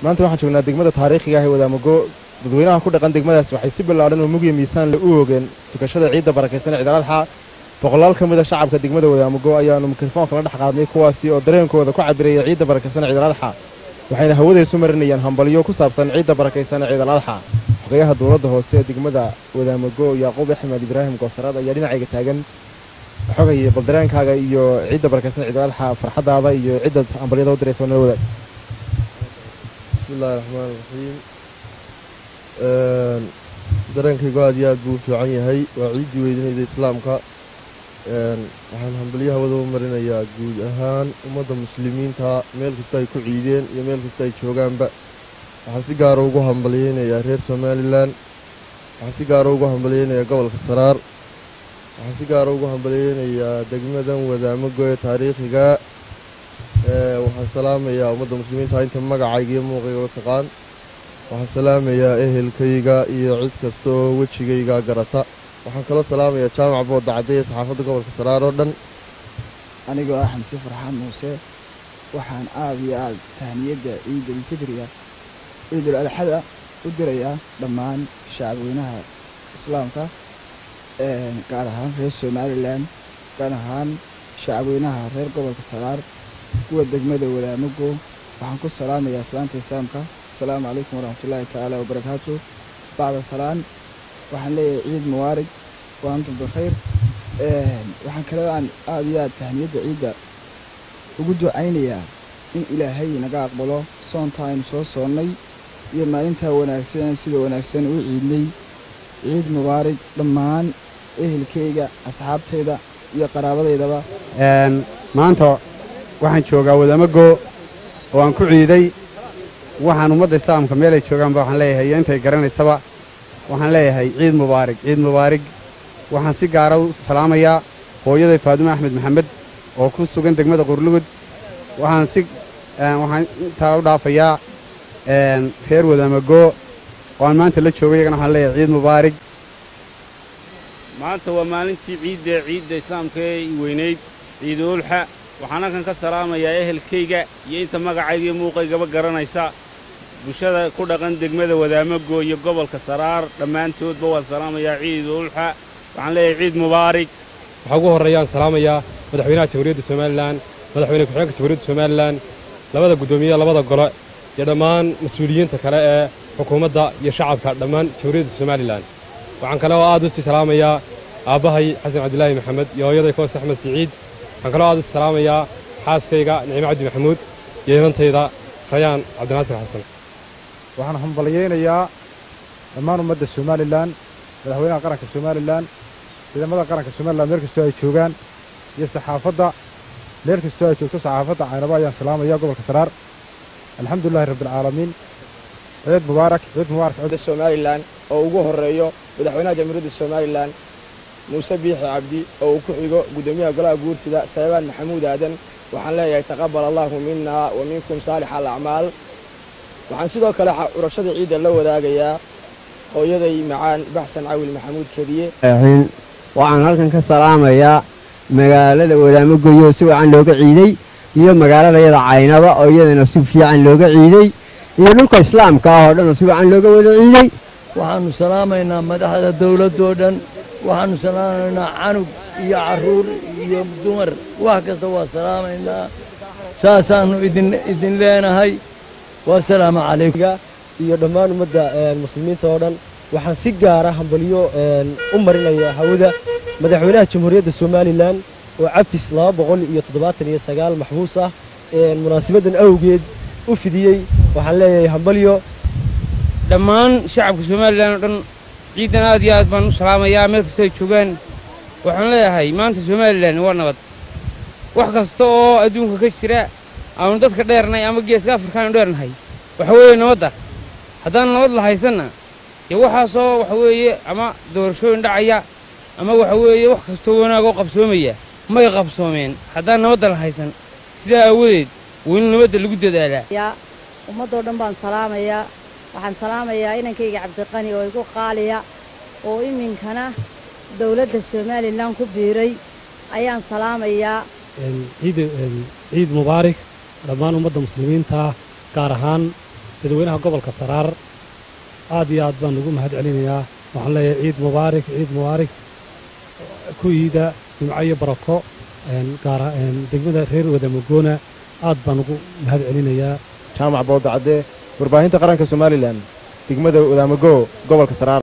maanta waxaan joognaa degmada taariikhiga ah ee wadaamago dadweynaha ku dhaqan degmadaas waxay si ballaadhan oo mugiya miisaanle u oogeen tukashada ciidda barakaysan ciidaladxa boqolaal ka mida shacabka degmada wadaamago ayaannu mikrofoonka la dhex qaadnay kuwaasi oo dareenkooda ku cabiraya ciidda barakaysan ciidaladxa waxayna hawadaysu marinayaan hambalyo ku saabsan ciidda barakaysan ciidaladxa xogayaha dowladda hoose ee degmada wadaamago yacquub axmed ibraahim goosarad ayaa dhinacayga taagan xogaya baldareenkaaga iyo ciidda barakaysan ciidaladxa farxaddaada iyo ciddaad hambalyada u diraysa nala wadaag bismillahi raxmaan raxiim dareenkaygu aad iyo aad buu u fiican yahay waa ciiddii weydanayda islaamka waxaan hambalyo hawada u marinayaa guud ahaan ummadda muslimiinta meel kasta ay ku ciideen iyo meel kasta ay joogaanba waxaan si gaara ugu hambalyeynayaa reer somalilan waxaan si gaara ugu hambalyeynayaa gobolka saraar waxaan si gaara ugu hambalyeynayaa degmadan wadaamago ee taariikhiga waxaan salaamayaa ummadda muslimiinta inta magacayga iyo muuqaygaba taqaan waxaan salaamayaa ehelkayga iyo cid kasta oo wejigayga garata waxaan kaloo salaamayaa jaamac boodda cadde ee saxaafadda gobolka saraar oo dhan anigoo ah xamse farxaan muuse waxaan aad iyo aad tahniyadda ciidulfidriga ciidul adxada u dirayaa dhammaan shacabweynaha islaamka gaar ahaan reer somalilan gaar ahaan shacabweynaha reer gobolka saraar kuwa degmada wadaamago waxaan ku salaamayaa salaanta islaamka asalaamu calaykum waraxmatullaahi tacaala wabarakaatu bacda salaan waxaan leeyahay ciid mubaarig wa antum bikhayr waxaan kaloo aan aada iyo aad tahniyadda ciidda ugu ducaynayaa in ilaahay naga aqbalo soonta aynu soo soonnay iyo maalintaa wanaagsan sida wanaagsan u ciidnay ciid mubaarig dhammaan ehelkayga asxaabtayda iyo qaraabadaydaba maanta waxaan joogaa wadaamago oo aan ku ciiday waxaan ummadda islaamka meel ay joogaanba waxaan leeyahay iyo intay garanaysaba waxaan leeyahay ciid mubaarig ciid mubaarig waxaan si gaara u salaamayaa hooyaday faadume axmed maxamed oo ku sugan degmada qurlugud waxaan si waxaan intaa u dhaafayaa reer wadaamago oo aan maanta la joogo iyagana waxaan leeyahay ciid mubaarig maanta waa maalintii ciidda ciidda islaamka ee weynayd ciiduulxa waxaan halkan ka salaamayaa ehelkayga iyo inta magacayga iyo muuqaygaba garanaysa bulshada ku dhaqan degmada wadaamago iyo gobolka saraar dhammaantoodba waan salaamayaa ciiduulxa waxaan leeyahay ciid mubaarig waxaa ugu horreeyaan salaamayaa madaxweynaha jamhuuriyadda somalilan madaxweyne ku-xigeenka jamhuuriyadda somalilan labada guddoomiye labada gole iyo dhammaan mas-uuliyiinta kale ee xukuumadda iyo shacabka dhammaan jamhuuriyadda somalilan waxaan kale oo aad u sii salaamayaa aabbahay xasan cabdilaahi maxamed iyo hooyaday koos axmed siciid waxaan kaloo aad u salaamayaa xaaskayga nicmo cabdi maxamuud iyo inantayda rayaan cabdinaasir xasan waxaan hambalyaynayaa dhammaan ummadda somalilan madaxweynaha qaranka somalilan ciidamada qaranka somalilan meel kastoo ay joogaan iyo saxaafadda meel kastoo ay joogto saxaafadda caynaba ayaan salaamaya gobolka saraar alxamdulilahi rabbialcaalamiin ciid mubaarak ciid mubaarak somalilan oo ugu horreeyo madaxweynaha jamhuuriyadda somalilan muuse biixi cabdi oo uu ku xigo guddoomiyaha golaha guurtida saybaan maxamuud aadan waxaan leeyahay taqabal allaahu minna wa minkum saalix alacmaal waxaan sidoo kale urashada ciidda la wadaagayaa hooyaday macaan baxsan cawil maxamuud kediye waxaan halkan ka salaamayaa magaalada wadaamagoyo si wacan looga ciiday iyo magaaladayada caynaba oo iyadana si fiican looga ciiday iyo dhulka islaamka ah oo dhanoo si wacan looga wada ciiday waxaannu salaamaynaa madaxda dawladdoo dhan waxaannu salaamaynaa canug iyo carruur iyo dumar wax kasta waa salaamaynaa saasaannu idin leenahay wasalaamu calaykum iyo dhammaan ummadda muslimiinta oo dhan waxaan si gaara hambalyo u marinayaa hawada madaxweynaha jamhuuriyadda somalilan oo cafis laba boqol iyo toddobaatan iyo sagaal maxbuus ah munaasabaddan awgeed u fidiyey waxaan leeyahay hambalyo dhammaan shacabka somalilan oo dhan ciidan aad iyo aad baan u salaamayaa meel kasta ay joogaan waxaan leeyahay maanta somalilan waa nabad wax kasta oo adduunka ka jira aanu dadka dheernay ama geeska afrikaanu dheernahay waxa weeye nabadda haddaan nabad la haysanna dee waxaasoo waxa weeye ama doorashooyin dhacaya ama waxa weeye wax kastoo wanaagoo qabsoomaya may qabsoomeen haddaan nabadda la haysan sidaa aawadeed waa in nabadda lagu dadaalaa ummaddoo dhan baan salaamayaa waxaan salaamayaa inankayga cabdiqani oo igu qaaliya oo iminkana dowladda somalilan ku biiray ayaan salaamayaa ciid ciid mubaarak dhammaan ummadda muslimiinta gaar ahaan dadweynaha gobolka saraar aad iyo aad baan ugu mahad celinayaa waxaan leeyahay ciid mubaarak ciid mubaarak ku iida jimco iyo barako gaara degmada reer wadamagoona aad baan ugu mahad celinayaa jaamac boodacadde warbaahinta qaranka somalilan degmada wadaamago gobolka saraar